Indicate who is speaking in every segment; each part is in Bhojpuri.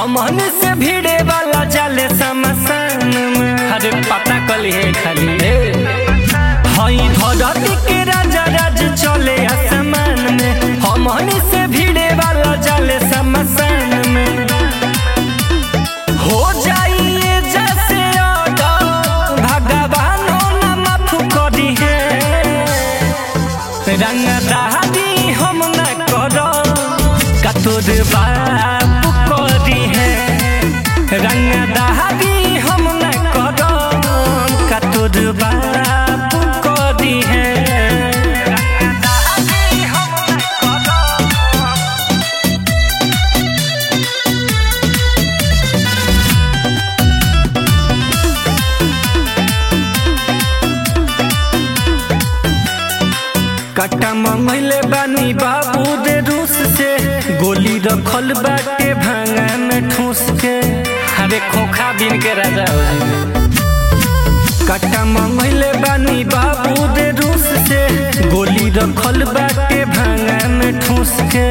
Speaker 1: हमन से भिड़े वाला जाले समसान में अरे पता कली है खाली हई धरती के राजा राज चले आसमान में हमन से भिड़े वाला जाले समसान में हो जाइए जैसे ऑर्डर भगवानों न माफ करी है रंग दहादी हम न करो कतोर बाप करी है रंग दहादी हम न करो कतोर बाप करी है रंग दहादी हम न करो कट्टा मंगले बानी बाबू दे रूस से गोली रखल बाटे भांगा में ठूस के अरे खोखा बिन के राजा हो जाइए कट्टा मंगले बानी बाबू दे रूस से गोली रखल बाटे भांगा में ठूस के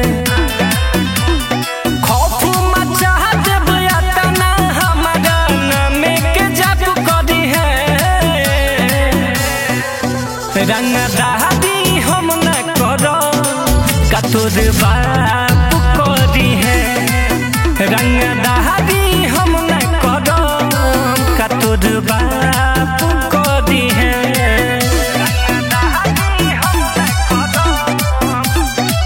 Speaker 1: खौफ मचा देब यातना हमारा नामे के जप करी है रंग दहादी हम न करो कतोर बाप करी है रंग दहादी हम न करो कतोर बाप करी है रंग दहादी हम न करो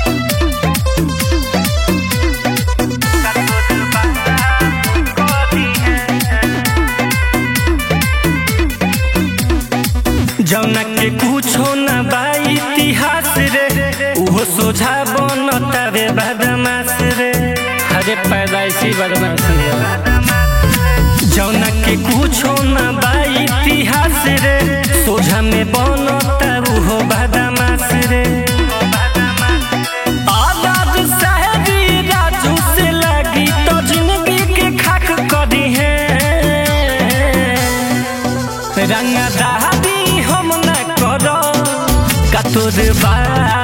Speaker 1: कतोर बाप करी है जौना के कुछो न बा इतिहास रे उहो सोझा बनतावे बदमाश रे अरे पैदाइशी बदमाश रे जौना के कुछो न बा इतिहास रे सोझा में बनता उहो बदमाश रे आजाद साहेबी राजू से लगी तो जिंदगी के खाक करी है रंग दहादी हम न करो कतोर बा